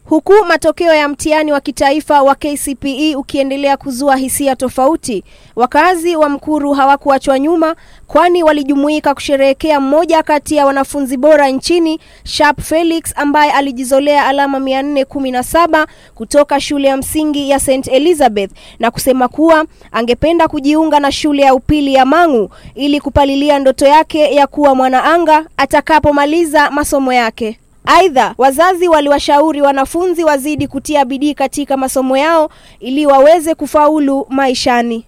Huku matokeo ya mtihani wa kitaifa wa KCPE ukiendelea kuzua hisia tofauti, wakazi wa Mkuru hawakuachwa nyuma, kwani walijumuika kusherehekea mmoja kati ya wanafunzi bora nchini, Sharp Felix ambaye alijizolea alama 417 kutoka shule ya msingi ya St Elizabeth na kusema kuwa angependa kujiunga na shule ya upili ya Mang'u ili kupalilia ndoto yake ya kuwa mwanaanga atakapomaliza masomo yake. Aidha, wazazi waliwashauri wanafunzi wazidi kutia bidii katika masomo yao ili waweze kufaulu maishani.